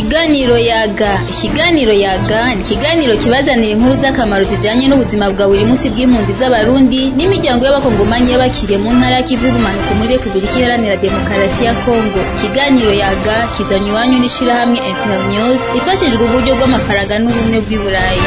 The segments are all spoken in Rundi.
Ikiganiro yaga ikiganiro yaga ni ikiganiro kibazanira inkuru z'akamaro zijanye n'ubuzima bwa buri munsi bw'impunzi z'abarundi n'imiryango y'abakongomanyi y'abakiriye mu ntara y'ikivu y'ubumanuko muri repubulika iharanira demokarasi ya kongo ikiganiro yaga kizanywe iwanyu n'ishirahamwe internews ifashijwe uburyo bw'amafaranga n'ubumwe bw'i burayi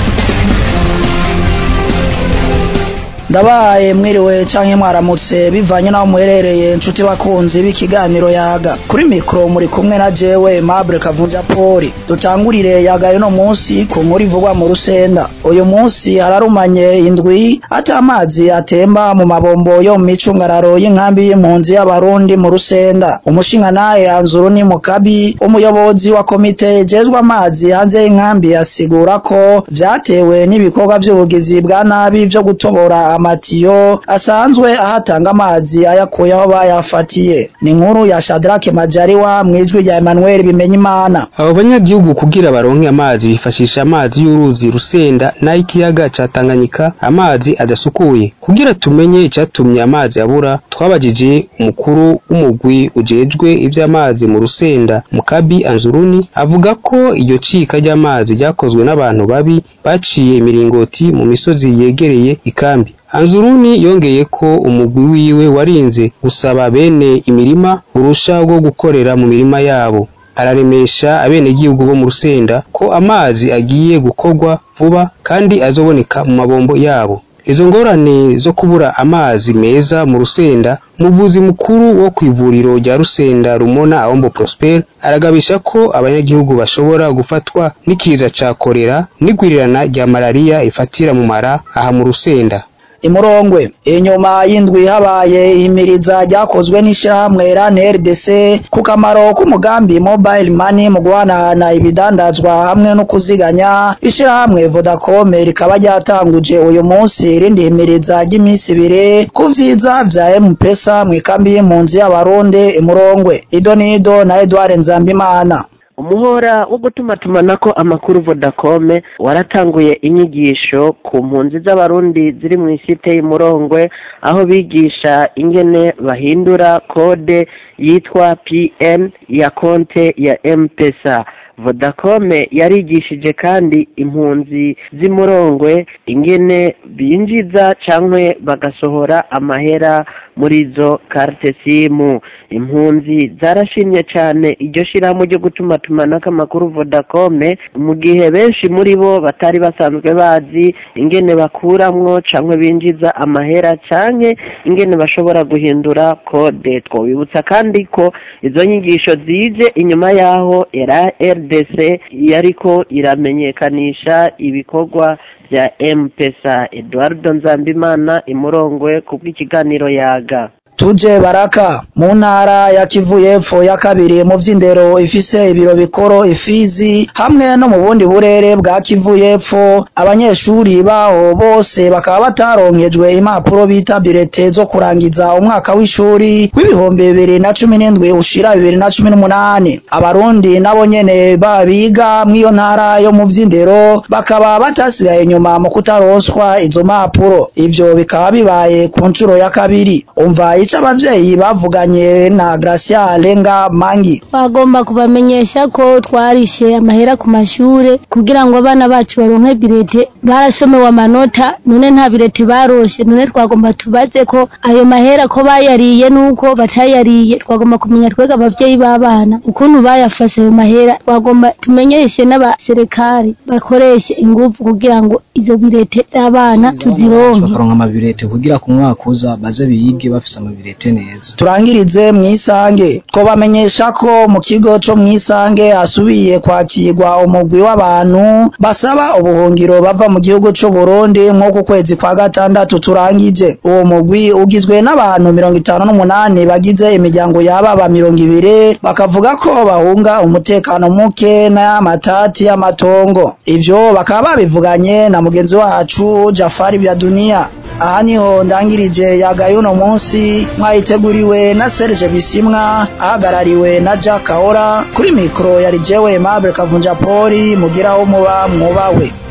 ndabaye mwiriwe canke mwaramutse bivanye naho muherereye nshuti bakunzi b'ikiganiro yaga kuri mikro muri kumwe na jewe Mable Kavunja Poli dutangurire yaga no munsi ku nkuru ivugwa mu rusenda uyu munsi hararumanye indwi ata amazi atemba mu mabombo yo mu micungararo y'inkambi y'impunzi y'abarundi mu rusenda umushinga naye anzuru ni mukabi umuyobozi wa komite ejejwe amazi hanze y'inkambi asigura ko vyatewe n'ibikorwa vy'ubugizi bwa nabi vyo gutobora amatiyo asanzwe ahatanga amazi ayakuye aho bayafatiye ni inkuru ya Shadrake Majariwa mwijwi rya Emmanuel Bimenyimana abo banyagihugu kugira baronke amazi bifashisha amazi y'uruzi rusenda n'ay'ikiyaga ca Tanganyika amazi adasukuye kugira tumenye icatumye amazi abura twabajije umukuru w'umugwi ujejwe ivy'amazi mu rusenda Mukabi Anzuruni avuga ko iryo cika ry'amazi ryakozwe n'abantu babi baciye imiringoti mu misozi yegereye ikambi Anzuruni yongeye ko umugwi wiwe warinze gusaba bene imirima urusha rwo gukorera mu mirima yabo araremesha abenegihugu bo mu rusenda ko amazi agiye gukorwa vuba kandi azoboneka mu mabombo yabo izo ngorane zo kubura amazi meza mu rusenda umuvuzi mukuru wo kw'ivuriro rya rusenda rumona ahombo prosper aragabisha ko abanyagihugu bashobora gufatwa n'ikiza ca korera n'igwirirana rya malariya ifatira mu mara aha mu rusenda imurongwe inyuma y'indwi habaye ihimiriza ryakozwe n'ishirahamwe RAN RDC ku kamaro k'umugambi mobile money mu guhanahana ibidandazwa hamwe no kuziganya ishirahamwe Vodacom rikaba ryatanguje uyu munsi irindi himiriza ry'iminsi ibiri ku vyiza vya M-Pesa mw'ikambi y'impunzi y'abarundi imurongwe idonido na Edouard Nzambimana umuhora wo gutumatumanako amakuru Vodacom waratanguye inyigisho ku mpunzi z'abarundi ziri mu isite y'umurongwe aho bigisha ingene bahindura kode yitwa PN ya konte ya M-Pesa Vodacom yarigishije kandi impunzi z'imurongwe ingene binjiza cankwe bagasohora amahera muri izo carte simu impunzi zarashimye cane iryo shirahamwe ryo gutumatumanako amakuru Vodacom mu gihe benshi muri bo batari basanzwe bazi ingene bakuramwo cankwe binjiza amahera canke ingene bashobora guhindura kode twobibutsa kandi ko izo nyigisho zije inyuma yaho era RDC yariko iramenyekanisha ibikorwa vya M-Pesa Eduardo Nzambimana imurongwe kubw'ikiganiro yaga tuje baraka mu ntara ya Kivu y'epfo ya kabiri mu vy'indero ifise ibiro bikoro ifizi hamwe no mu bundi burere bwa Kivu y'epfo abanyeshuri baho bose bakaba bataronkejwe impapuro bita birete zo kurangiza umwaka w'ishuri w'ibihumbi bibiri na cumi n'indwi ushira bibiri na cumi n'umunani abarundi nabo nyene babiga mw'iyo ntara yo mu vy'indero bakaba batasigaye inyuma mu kutaronswa izo mpapuro ivyo bikaba bibaye ku ncuro ya kabiri umva ico abavyeyi bavuganye na Gracia Alenga Mangi bagomba kubamenyesha ko twarishe amahera ku mashure kugira ngo abana bacu baronke birete barasomewe amanota none nta birete baroshe none twagomba tubaze ko ayo mahera ko bayariye nuko batayariye twagomba kumenya twega abavyeyi b'abana ukuntu bayafashe ayo mahera twagomba tumenyeshe n'abaserekari bakoreshe ingufu kugira ngo izo birete z'abana tuzironke bakaronka amabirete kugira ku mwaka uza baze biyige bafise amabirete neza turangirize mwisange twobamenyesha ko mu kigo co mwisange hasubiye kwakirwa umugwi w'abantu basaba ubuhungiro bava mu gihugu c'u Burundi nko ku kwezi kwa gatandatu turangije uwo mugwi ugizwe n'abantu mirongo itanu n'umunani bagize imiryango y'ababa mirongo ibiri bakavuga ko bahunga umutekano muke n'amatati y'amatongo ivyo bakaba babivuganye na mugenzi wacu Jafari vya dunia aha niho ndangirije yagaye uno munsi mwayiteguriwe na Serge Bisimwa ahagarariwe na Jack Kahora kuri mikro yari jewe Mable Kavunja Poli mugiraho muba mwubawe